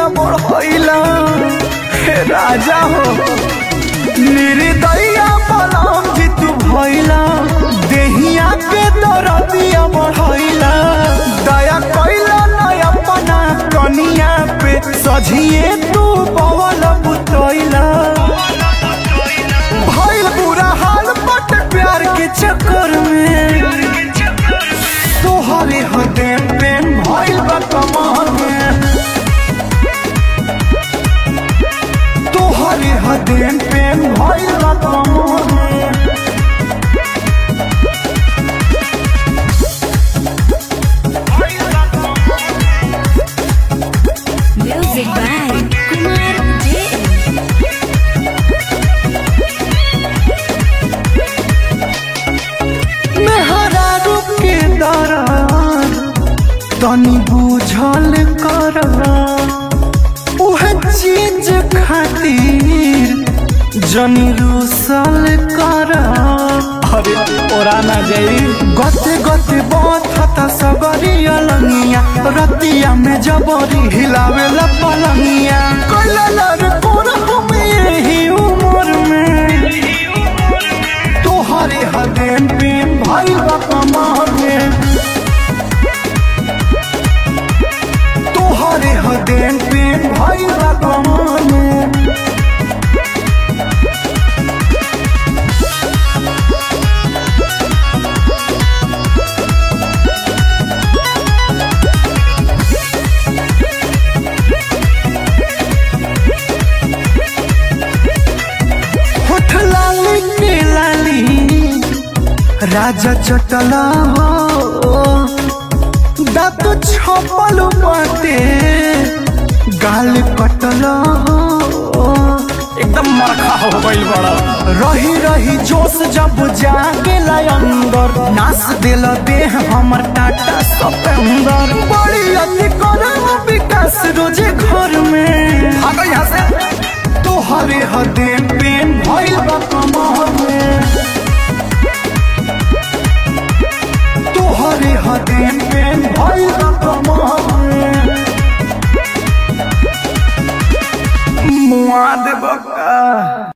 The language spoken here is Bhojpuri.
दरदिया बढ़ैला हे राजा हो निर्दया बलम जी तू भैला देहिया के दरदिया बढ़ैला दया कैला न अपना कनिया पे सझिए तू बवल बुतैला भइल बुरा हाल बट प्यार के चक्कर में तोहरे हदे प्रेम भइल बा कमर में तोहरे हदे प्रेम भइल बा कमर में Music by Kumar JM. मेहरा रूप के दरार तनी बुझल कर उहे चीज खातिर जनी रूसल कर अरे ओरा ना जाई गते गते बथता सबरी अलंगिया रतिया में जबरी हिलावे ला पलंगिया कैला लर कोन हम यही उम्र में तोहरे हदेन प्रेम भइल बा कमर में तोहरे हदेन प्रेम भइल बा कमर में होठ लाली के लाली राजा चटला हो दांत छपल बाटे गाल कटल हो एकदम मरखा हो गइल बड़ा रही रही जोश जब जागे अंदर नास दिल देह हमर टाटा सतेंदर बड़ी अति करम विकास रोजे घर में भागो यहाँ से तोहरे हदे प्रेम भइल बा कमर में तोहरे हदे प्रेम भइल बा कमर में मुआ देबका